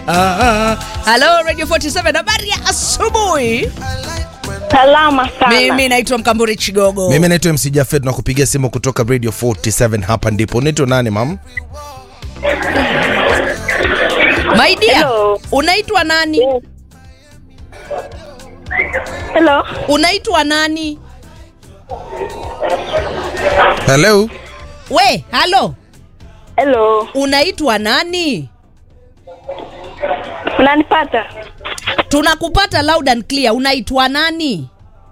Halo Radio 47, habari ya asubuhi. Salama sana. Mimi naitwa Mkamburi Chigogo. Mimi naitwa MC Jafet na kupigia simu kutoka Radio 47 hapa ndipo. Unaitwa nani mam? My dear, Hello. unaitwa nani? Yes. Hello. Unaitwa nani? Hello. We, halo. Hello. Unaitwa nani? Unanipata? Tunakupata loud and clear. Unaitwa nani?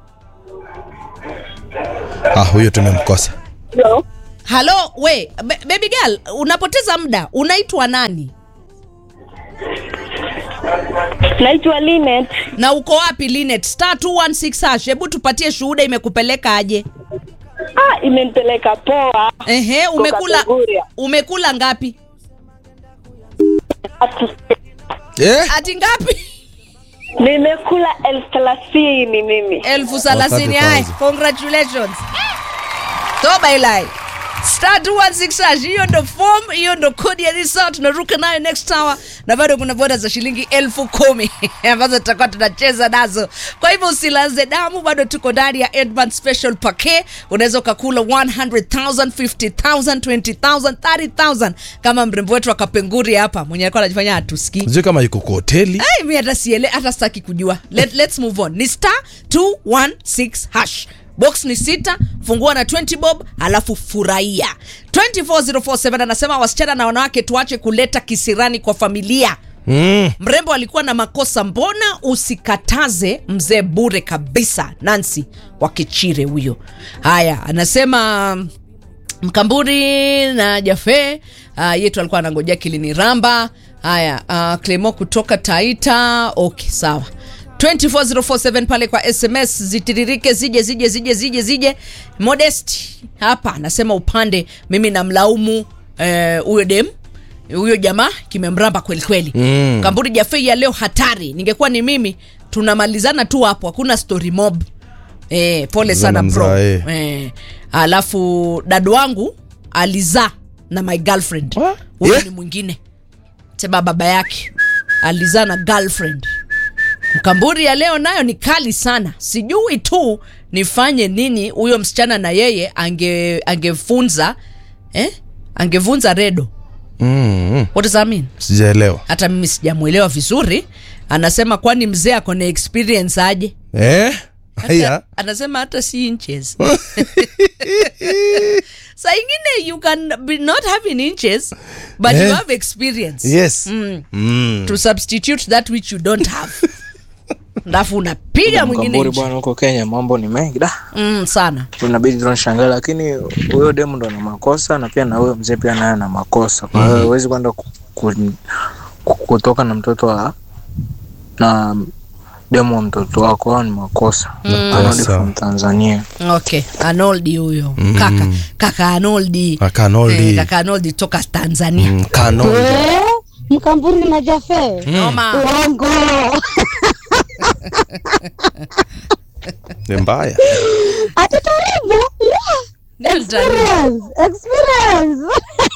Ah, huyo tumemkosa. Hello. Halo, we, ba- baby girl, unapoteza muda. Unaitwa nani? Naitwa Linet. Na uko wapi Linet? Star 216 hash. Hebu tupatie shuhuda imekupeleka aje? Ah, imenipeleka poa. Ehe, umekula Kategoria. umekula ngapi? Atu- Eh? Ati ngapi? Nimekula elfu thelathini mimi. elfu thelathini. 30,000. Hai, congratulations. Toba ilai. Star 216 hash. Hiyo ndo form, hiyo ndo kodi ya this hour. Tunaruka nayo next hour na bado kuna boda za shilingi elfu kumi ambazo tutakuwa tunacheza nazo. Kwa hivyo usilaze damu, bado tuko ndani ya Edman Special Packet. Unaweza ukakula 100,000, 50,000, 20,000, 30,000 kama mrembo wetu akapenguri hapa mwenye alikuwa anajifanya hatusikii. Sijui kama yuko kwa hoteli. Ai, mi hata siele hata sitaki kujua. Let, let's move on. Ni star 216 hash. Box ni sita, fungua na 20 bob, alafu furahia. 24047 anasema wasichana na wanawake tuache kuleta kisirani kwa familia. Mm. Mrembo alikuwa na makosa, mbona usikataze mzee bure kabisa? Nancy wa Kichire huyo. Haya, anasema Mkamburi na Jafe uh, yetu alikuwa anangojea kiliniramba. Haya, uh, Clemo kutoka Taita. Okay, sawa 24047 pale kwa SMS zitiririke zije zije zije zije zije. Modest hapa anasema upande, mimi namlaumu eh, huyo dem huyo jamaa kimemramba kweli kweli. Mm. Kamburi Jafe ya leo hatari. Ningekuwa ni mimi tunamalizana tu hapo, hakuna story mob. Eh, pole sana Mzana bro. mzaa, eh. Eh, alafu dadu wangu alizaa na my girlfriend What? huyo Yeah. ni mwingine sema baba yake alizaa na girlfriend mkamburi ya leo nayo ni kali sana sijui tu nifanye nini huyo msichana na yeye ange angefunza eh? angevunza redo Mm. what does that mean Sijaelewa. hata mimi sijamwelewa vizuri anasema kwani mzee ako na experience aje Eh? Haya. anasema hata si inches saa ingine you can be not having inches but you Eh. have experience Yes. Mm. Mm. to substitute that which you don't have alafu unapiga mwingine Mkamburi inchi. bwana, huko Kenya mambo ni mengi da, mm, sana tunabidi tunashangaa, lakini huyo demu ndo ana makosa na pia na huyo mzee pia naye ana makosa. Kwa hiyo huwezi kwenda ku, ku, ku, kutoka na mtoto wa na demu wa mtoto wako, hao ni makosa. Anarudi Makosa. from Tanzania. okay anoldi huyo kaka kaka anoldi Kaka Arnoldi. Eh, kaka anoldi toka tanzania Mm, Kano. Eh, Mkamburi na Jafe. noma Uongo. Ni mbaya. Ati karibu. Yeah. Delta. Experience. Experience.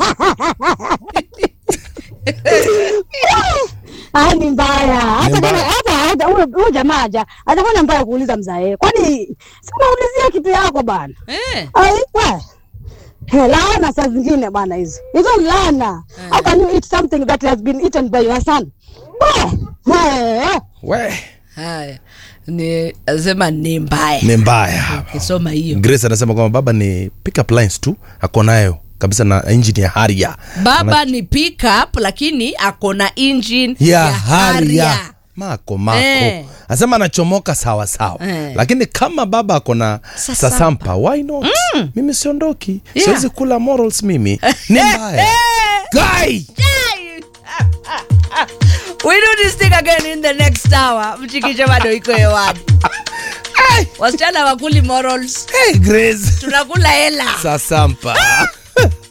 Ah, ni mbaya. Hata mbaya. kama hata hata huyo huyo jamaa haja atafanya mbaya kuuliza mzae. Kwani si unaulizia kitu yako bana? eh. Ai, we. He, laana saa zingine bana hizo. Hizo ni laana. How can you eat something that has been eaten by your son? We. He. We. haya ni asema ni mbaya Ni mbaya. kisoma hiyo Grace anasema kwamba baba ni pick up lines tu ako nayo kabisa na engine ya Harrier. baba ni pickup lakini ako na engine ya ya Harrier. Harrier. Mako mako. Eh. Anasema anachomoka sawa sawa. Eh. Lakini kama baba ako na Sasampa. sasampa, why not? Mimi siondoki. Yeah. Siwezi kula morals mimi. Ni mbaya. Guy. We do this thing again in the next hour. Mchikiche bado iko hewani. Wasichana wakuli morals, Hey Grace. tunakula hela. Sasampa.